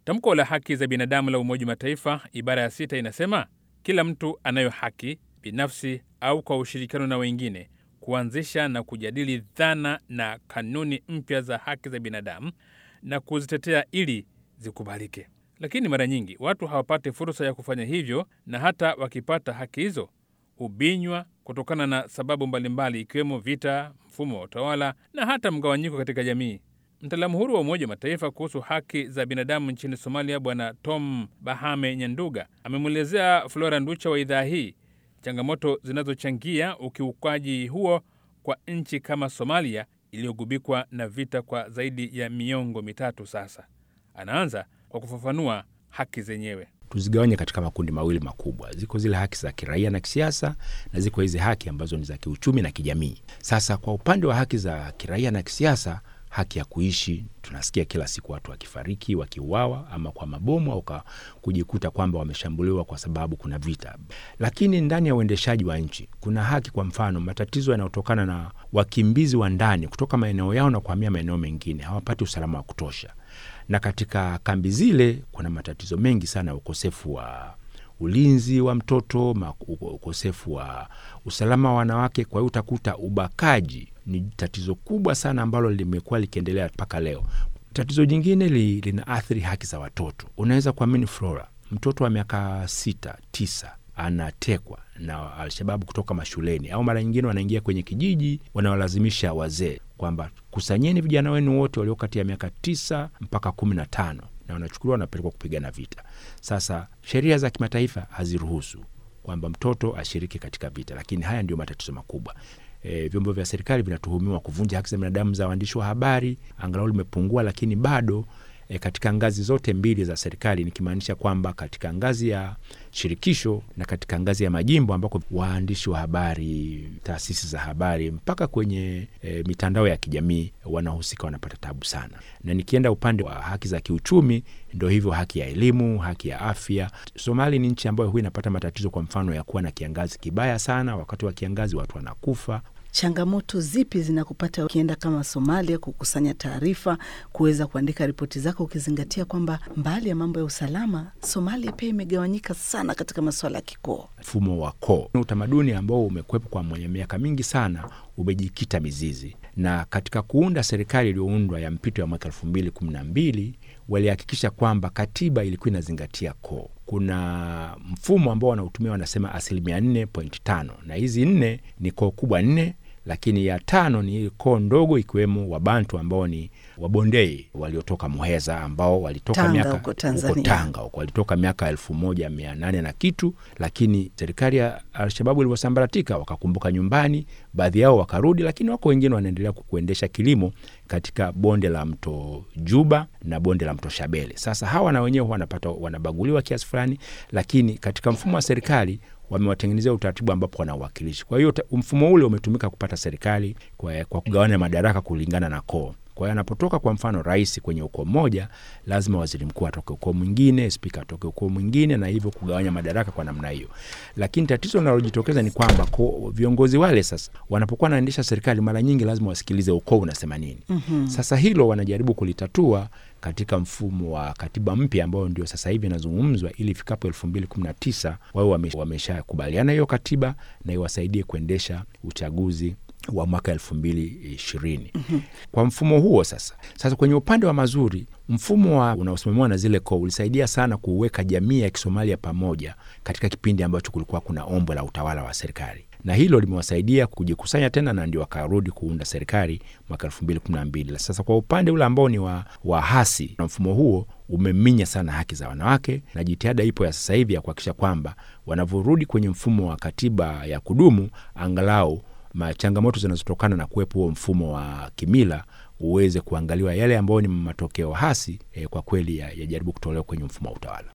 Tamko la haki za binadamu la Umoja wa Mataifa ibara ya sita inasema kila mtu anayo haki binafsi au kwa ushirikiano na wengine kuanzisha na kujadili dhana na kanuni mpya za haki za binadamu na kuzitetea ili zikubalike. Lakini mara nyingi watu hawapati fursa ya kufanya hivyo, na hata wakipata haki hizo hubinywa kutokana na sababu mbalimbali, ikiwemo vita, mfumo wa utawala na hata mgawanyiko katika jamii. Mtaalamu huru wa Umoja wa Mataifa kuhusu haki za binadamu nchini Somalia, Bwana Tom Bahame Nyanduga amemwelezea Flora Nducha wa idhaa hii changamoto zinazochangia ukiukaji huo kwa nchi kama Somalia iliyogubikwa na vita kwa zaidi ya miongo mitatu sasa. Anaanza kwa kufafanua haki zenyewe. Tuzigawanye katika makundi mawili makubwa. Ziko zile haki za kiraia na kisiasa, na ziko hizi haki ambazo ni za kiuchumi na kijamii. Sasa kwa upande wa haki za kiraia na kisiasa, haki ya kuishi, tunasikia kila siku watu wakifariki, wakiuawa, ama kwa mabomu au kujikuta kwamba wameshambuliwa kwa sababu kuna vita. Lakini ndani ya uendeshaji wa nchi kuna haki, kwa mfano matatizo yanayotokana na wakimbizi wa ndani kutoka maeneo yao na kuhamia maeneo mengine, hawapati usalama wa kutosha na katika kambi zile kuna matatizo mengi sana ya ukosefu wa ulinzi wa mtoto, ukosefu wa usalama wa wanawake. Kwa hiyo utakuta ubakaji ni tatizo kubwa sana ambalo limekuwa likiendelea mpaka leo. Tatizo jingine li, lina athiri haki za watoto. Unaweza kuamini Flora, mtoto wa miaka sita tisa anatekwa na Alshababu kutoka mashuleni, au mara nyingine wanaingia kwenye kijiji, wanawalazimisha wazee kwamba kusanyeni vijana wenu wote walio kati ya miaka tisa mpaka kumi na tano na wanachukuliwa wanapelekwa kupigana vita. Sasa sheria za kimataifa haziruhusu kwamba mtoto ashiriki katika vita, lakini haya ndio matatizo makubwa. E, vyombo vya serikali vinatuhumiwa kuvunja haki za binadamu za waandishi wa habari, angalau limepungua, lakini bado e, katika ngazi zote mbili za serikali, nikimaanisha kwamba katika ngazi ya shirikisho na katika ngazi ya majimbo ambako waandishi wa habari, taasisi za habari mpaka kwenye e, mitandao ya kijamii wanahusika, wanapata tabu sana. Na nikienda upande wa haki za kiuchumi, ndo hivyo, haki ya elimu, haki ya afya. Somali ni nchi ambayo huwa inapata matatizo, kwa mfano ya kuwa na kiangazi kibaya sana. Wakati wa kiangazi watu wanakufa. Changamoto zipi zinakupata ukienda kama Somalia kukusanya taarifa, kuweza kuandika ripoti zako, ukizingatia kwamba mbali ya mambo ya usalama, Somalia pia imegawanyika sana katika masuala ya kikoo? Mfumo wa koo, utamaduni ambao umekwepo kwa mwenye miaka mingi sana, umejikita mizizi, na katika kuunda serikali iliyoundwa ya mpito ya mwaka elfu mbili kumi na mbili walihakikisha kwamba katiba ilikuwa inazingatia koo. Kuna mfumo ambao wanautumia wanasema asilimia nne point tano na hizi nne ni koo kubwa nne lakini ya tano ni koo ndogo ikiwemo Wabantu ambao ni Wabondei waliotoka Muheza ambao walitoka Tanga miaka huko Tanzania. huko Tanga huko walitoka miaka elfu moja mia nane na kitu, lakini serikali ya Alshababu ilivyosambaratika wakakumbuka nyumbani, baadhi yao wakarudi, lakini wako wengine wanaendelea kuendesha kilimo katika bonde la mto Juba na bonde la mto Shabele. Sasa hawa na wenyewe wanapata wanabaguliwa kiasi fulani, lakini katika mfumo wa serikali wamewatengenezea utaratibu ambapo wana uwakilishi. Kwa hiyo ta- mfumo ule umetumika kupata serikali kwa, kwa kugawanya madaraka kulingana na koo. Kwa hiyo anapotoka kwa mfano rais kwenye ukoo mmoja, lazima waziri mkuu atoke ukoo mwingine, spika atoke ukoo mwingine, na hivyo kugawanya madaraka kwa namna hiyo. Lakini tatizo linalojitokeza ni kwamba ko- viongozi wale sasa wanapokuwa wanaendesha serikali, mara nyingi lazima wasikilize ukoo unasema nini. mm-hmm. Sasa hilo wanajaribu kulitatua katika mfumo wa katiba mpya ambayo ndio sasa hivi inazungumzwa ili ifikapo elfu mbili kumi na tisa wao wame- wameshakubaliana hiyo katiba na iwasaidie kuendesha uchaguzi wa mwaka elfu mbili ishirini kwa mfumo huo sasa sasa kwenye upande wa mazuri mfumo wa unaosimamiwa na zile koo ulisaidia sana kuweka jamii ya kisomalia pamoja katika kipindi ambacho kulikuwa kuna ombwe la utawala wa serikali na hilo limewasaidia kujikusanya tena na ndio wakarudi kuunda serikali mwaka elfu mbili kumi na mbili sasa kwa upande ule ambao ni wa, wa hasi na mfumo huo umeminya sana haki za wanawake na jitihada ipo ya sasa hivi ya kuhakikisha kwamba wanavyorudi kwenye mfumo wa katiba ya kudumu angalau ma- changamoto zinazotokana na kuwepo huo mfumo wa kimila uweze kuangaliwa yale ambayo ni matokeo hasi eh, kwa kweli yajaribu ya yajaribu kutolewa kwenye mfumo wa utawala